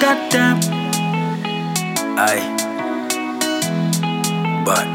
shut them. Aye. But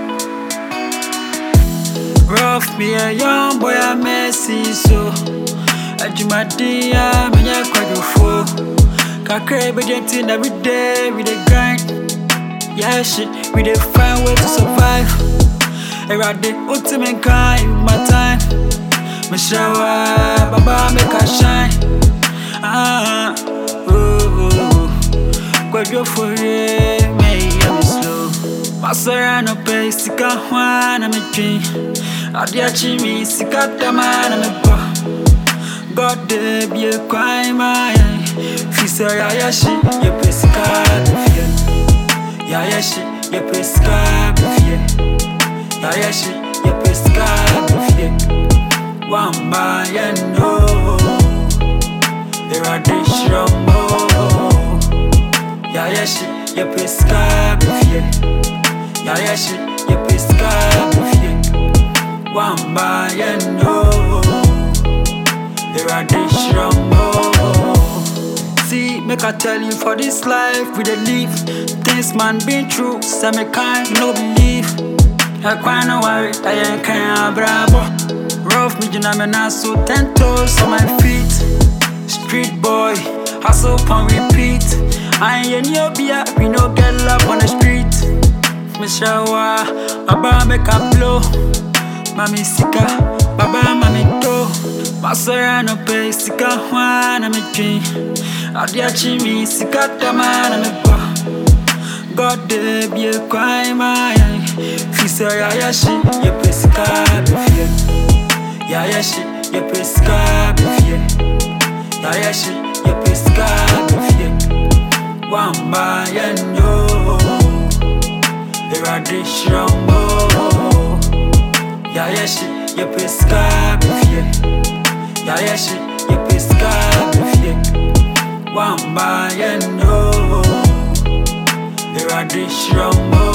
rough me a young boy a messy so. Ajumadi a me ya kwadofo. Kakra be gentle every day we dey grind. Yeah shit, we dey find way to survive. Erade ultimate kind in my time. Me shower, baba make a shine. Ah, oh, oh, oh. Kwadwo for it, me yeah me slow. Masara no pay, sika hwana me dream. Adi achi mi, sika tama na me pa. God de be a crime, my Fisa ya ya shi, ye pe sika be fie. Ya ya shi, ye pe sika be fie. Ya ya shi, ye pe sika be fie. Wamba ya no. Erade shrambo. Ya ya shi, ye pe sika be fie. Ya ya shi, ye pe sika be fie. Wamba ya no. Erade shrambo. See, make I tell you for this life we dey live. Things man been through, some me kind no believe. I cry no worry, I ain't can bravo. Rough me, you know me now so ten toes on my feet. Street boy, hustle on repeat. I ain't in your beer, we no get love on the street. Me shower, baba make a blow. Mami sika, baba mami do. Masara no pay, sika hwana me dream. Adi achi mi, sika tama na me pa. God de be a crime, my Fisa ya ya shi, ye pe sika be fie. Ya ya shi, ye pe sika be fie. Ya ya shi, ye pe sika be fie. Wamba ya no. Erade shrambo. Ya ya shi, ye pe sika be fie. Ya ya shi, ye pe sika be fie. Wamba ya no. Erade shrambo.